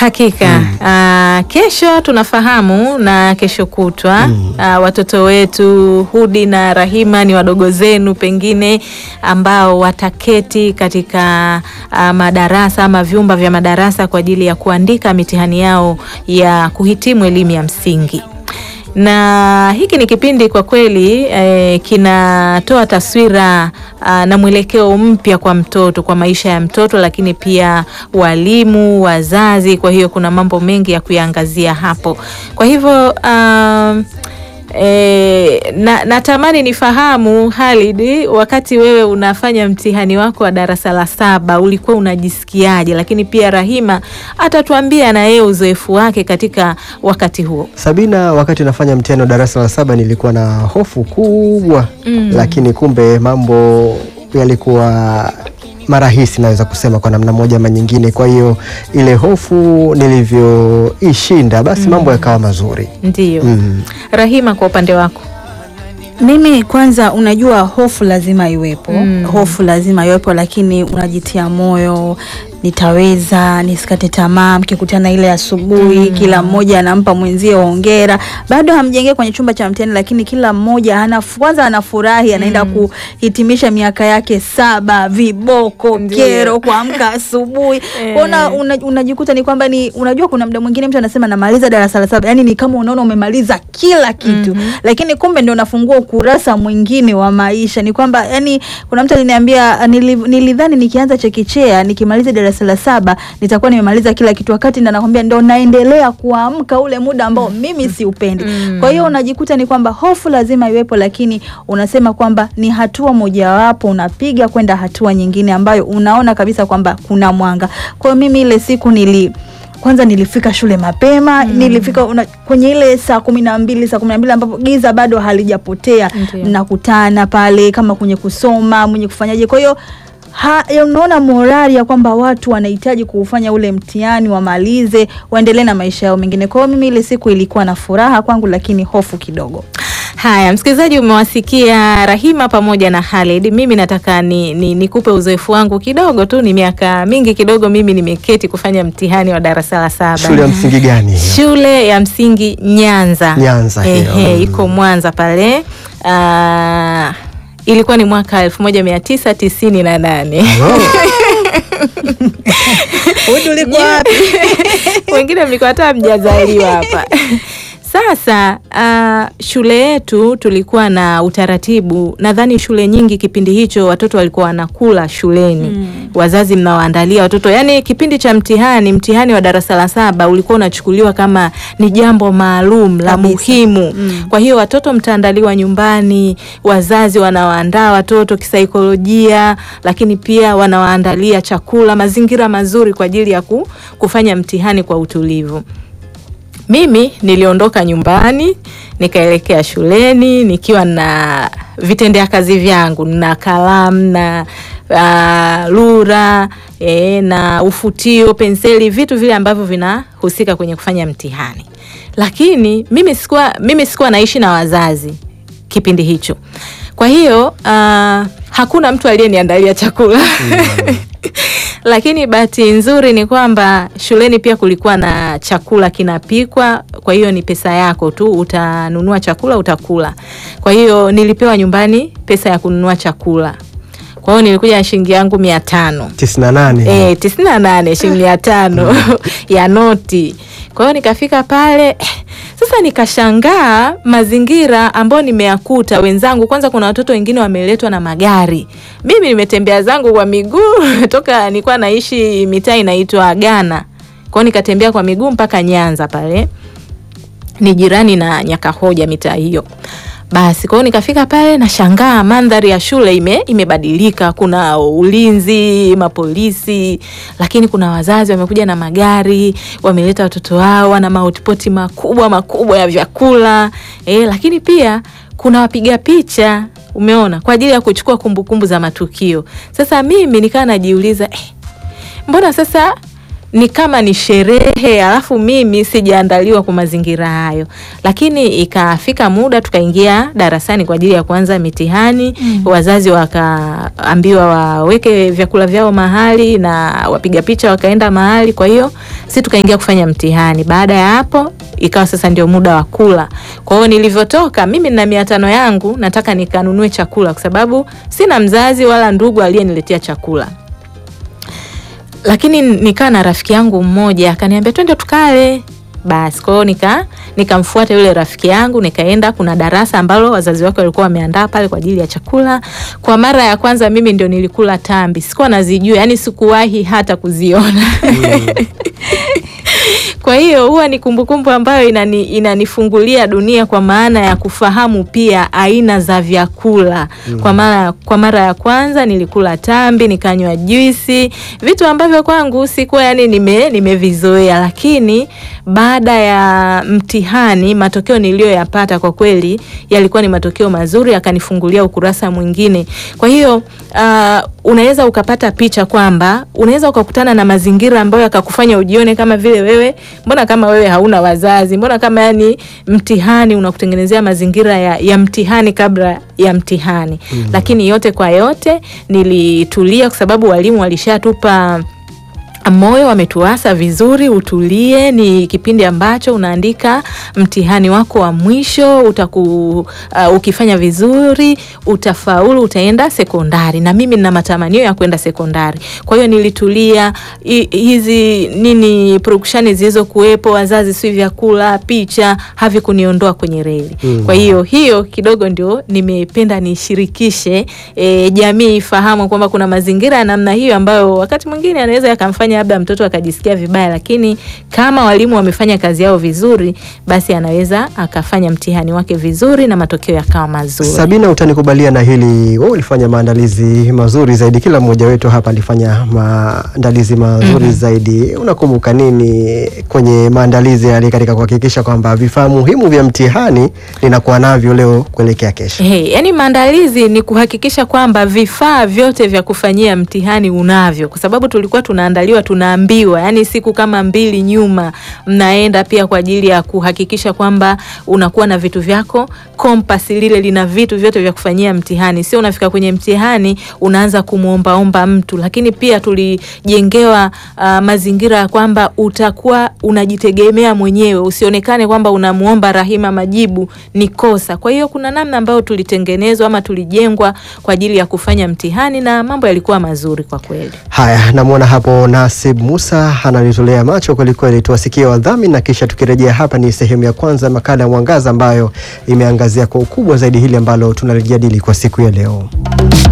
Hakika ah, kesho tunafahamu na kesho kutwa ah, watoto wetu Hudi na Rahima ni wadogo zenu pengine ambao wataketi katika ah, madarasa ama vyumba vya madarasa kwa ajili ya kuandika mitihani yao ya kuhitimu elimu ya msingi na hiki ni kipindi kwa kweli eh, kinatoa taswira ah, na mwelekeo mpya kwa mtoto, kwa maisha ya mtoto, lakini pia walimu, wazazi. Kwa hiyo kuna mambo mengi ya kuyaangazia hapo. Kwa hivyo um, E, na natamani nifahamu Halid, wakati wewe unafanya mtihani wako wa darasa la saba ulikuwa unajisikiaje? Lakini pia Rahima atatuambia na yeye uzoefu wake katika wakati huo. Sabina, wakati nafanya mtihani wa darasa la saba nilikuwa na hofu kubwa Mm. lakini kumbe mambo yalikuwa marahisi, naweza kusema kwa namna moja ama nyingine. Kwa hiyo ile hofu nilivyoishinda, basi mambo yakawa mazuri. Ndiyo. Mm. Rahima, kwa upande wako Mimi kwanza, unajua hofu lazima iwepo, Mm. hofu lazima iwepo, lakini unajitia moyo, nitaweza, nisikate tamaa. Mkikutana ile asubuhi, kila mmoja anampa mwenzie hongera, bado hamjengee kwenye chumba cha mtihani, lakini kila mmoja ana kwanza anafurahi, anaenda kuhitimisha miaka yake saba, viboko, Ndiyo. kero, kuamka asubuhi Eh. una, una, unajikuta ni kwamba ni unajua, kuna muda mwingine mtu anasema namaliza darasa la saba, yani ni kama unaona umemaliza kila kitu lakini kumbe ndio unafungua ukurasa mwingine wa maisha. Ni kwamba yani, kuna mtu aliniambia nili, nilidhani nikianza chekechea nikimaliza darasa la saba nitakuwa nimemaliza kila kitu, wakati ndo nakwambia ndo naendelea kuamka ule muda ambao mimi siupendi. Kwa hiyo unajikuta ni kwamba hofu lazima iwepo, lakini unasema kwamba ni hatua mojawapo unapiga kwenda hatua nyingine ambayo unaona kabisa kwamba kuna mwanga. Kwa hiyo mimi ile siku nili kwanza nilifika shule mapema nilifika una, kwenye ile saa kumi na mbili saa kumi na mbili ambapo giza bado halijapotea Ndiyo. mnakutana pale kama kwenye kusoma mwenye kufanyaje kwa hiyo ha- ya unaona morali ya kwamba watu wanahitaji kuufanya ule mtihani wamalize waendelee na maisha yao mengine kwa hiyo mimi ile siku ilikuwa na furaha kwangu lakini hofu kidogo Haya, msikilizaji, umewasikia Rahima pamoja na Halid. Mimi nataka ni, ni, nikupe uzoefu wangu kidogo tu. Ni miaka mingi kidogo mimi nimeketi kufanya mtihani wa darasa la saba Shule ya msingi gani hiyo? shule ya msingi Nyanza. Nyanza hiyo. Ehe, iko Mwanza pale. Ah, ilikuwa ni mwaka elfu moja mia tisa tisini na nane. wengine mlikuwa hata mjazaliwa hapa. Sasa uh, shule yetu tulikuwa na utaratibu, nadhani shule nyingi kipindi hicho watoto walikuwa wanakula shuleni wazazi mnawaandalia watoto, yaani kipindi cha mtihani, mtihani wa darasa la saba ulikuwa unachukuliwa kama ni jambo maalum la Kabisa. muhimu. Kwa hiyo watoto mtaandaliwa nyumbani, wazazi wanawaandaa watoto kisaikolojia, lakini pia wanawaandalia chakula, mazingira mazuri kwa ajili ya ku, kufanya mtihani kwa utulivu. Mimi niliondoka nyumbani nikaelekea shuleni nikiwa na vitendea kazi vyangu na kalamu na uh, lura e, na ufutio, penseli, vitu vile ambavyo vinahusika kwenye kufanya mtihani. Lakini mimi sikuwa, mimi sikuwa naishi na wazazi kipindi hicho, kwa hiyo uh, hakuna mtu aliyeniandalia chakula lakini bahati nzuri ni kwamba shuleni pia kulikuwa na chakula kinapikwa, kwa hiyo ni pesa yako tu, utanunua chakula utakula. Kwa hiyo nilipewa nyumbani pesa ya kununua chakula, kwa hiyo nilikuja na shilingi yangu mia tano tisini na nane eh, tisini na nane shilingi mia tano ya noti. Kwa hiyo nikafika pale eh, sasa nikashangaa mazingira ambayo nimeyakuta wenzangu. Kwanza kuna watoto wengine wameletwa na magari, mimi nimetembea zangu kwa miguu toka nilikuwa naishi mitaa inaitwa Ghana. Kwa hiyo nikatembea kwa miguu mpaka Nyanza pale ni jirani na Nyakahoja mitaa hiyo. Basi kwa hiyo nikafika pale nashangaa mandhari ya shule ime, imebadilika. Kuna ulinzi, mapolisi, lakini kuna wazazi wamekuja na magari, wameleta watoto wao, wana mahotipoti makubwa makubwa ya vyakula eh, lakini pia kuna wapiga picha, umeona, kwa ajili ya kuchukua kumbukumbu za matukio. Sasa mimi nikawa najiuliza eh, mbona sasa ni kama ni sherehe, alafu mimi sijaandaliwa kwa mazingira hayo. Lakini ikafika muda tukaingia darasani kwa ajili ya kuanza mitihani Mm. wazazi wakaambiwa waweke vyakula vyao mahali na wapiga picha wakaenda mahali. Kwa hiyo si tukaingia kufanya mtihani. Baada ya hapo ikawa sasa ndio muda wa kula. Kwa hiyo nilivyotoka mimi na mia tano yangu nataka nikanunue chakula, kwa sababu sina mzazi wala ndugu aliyeniletea chakula lakini nikaa na rafiki yangu mmoja akaniambia twende tukale. Basi kwa hiyo nika nikamfuata yule rafiki yangu nikaenda. Kuna darasa ambalo wazazi wake walikuwa wameandaa pale kwa ajili ya chakula. Kwa mara ya kwanza mimi ndio nilikula tambi, sikuwa nazijua, yani sikuwahi hata kuziona kwa hiyo huwa ni kumbukumbu ambayo inani, inanifungulia dunia kwa maana ya kufahamu pia aina za vyakula. Kwa mara kwa mara ya kwanza nilikula tambi, nikanywa juisi, vitu ambavyo kwangu sikuwa yani nime nimevizoea, lakini baada ya mtihani matokeo niliyoyapata kwa kweli yalikuwa ni matokeo mazuri, akanifungulia ukurasa mwingine. Kwa hiyo uh, unaweza ukapata picha kwamba unaweza ukakutana na mazingira ambayo yakakufanya ujione kama vile wewe, mbona kama wewe hauna wazazi, mbona kama yani mtihani unakutengenezea mazingira ya, ya mtihani kabla ya mtihani. Lakini yote kwa yote nilitulia kwa sababu walimu walishatupa moyo wametuasa vizuri, utulie. Ni kipindi ambacho unaandika mtihani wako wa mwisho utaku, uh, ukifanya vizuri utafaulu, utaenda sekondari, na mimi nina matamanio ya kwenda sekondari. Kwa hiyo nilitulia. I, hizi nini purukushani zilizokuwepo, wazazi, si vyakula, picha, havikuniondoa kwenye reli. Mm. Kwa hiyo hiyo kidogo ndio nimependa nishirikishe, e, jamii ifahamu kwamba kuna mazingira ya namna hiyo ambayo wakati mwingine anaweza yakamfanya labda mtoto akajisikia vibaya, lakini kama walimu wamefanya kazi yao vizuri, basi anaweza akafanya mtihani wake vizuri na matokeo yakawa mazuri. Sabina, utanikubalia na hili, wewe ulifanya maandalizi mazuri zaidi, kila mmoja wetu hapa alifanya maandalizi mazuri zaidi. Unakumbuka nini kwenye maandalizi yale katika kuhakikisha kwamba vifaa muhimu vya mtihani ninakuwa navyo leo kuelekea kesho? Hey, yani maandalizi ni kuhakikisha kwamba vifaa vyote vya kufanyia mtihani unavyo, kwa sababu tulikuwa tunaandaliwa, tunaambiwa yani siku kama mbili nyuma mnaenda pia kwa ajili ya kuhakikisha kwamba unakuwa na vitu vyako. Kompasi lile lina vitu vyote vya kufanyia mtihani, sio unafika kwenye mtihani unaanza kumwombaomba mtu. Lakini pia tulijengewa uh, mazingira ya kwamba utakuwa unajitegemea mwenyewe, usionekane kwamba unamuomba Rahima majibu ni kosa. Kwa hiyo kuna namna ambayo tulitengenezwa ama tulijengwa kwa ajili ya kufanya mtihani na mambo yalikuwa mazuri kwa kweli. Haya, namwona hapo Nasib Musa analitolea macho kwelikweli. Tuwasikie wadhamini na kisha tukirejea hapa, ni sehemu ya kwanza ya makala ya Mwangaza ambayo imeangazia kwa ukubwa zaidi hili ambalo tunalijadili kwa siku ya leo.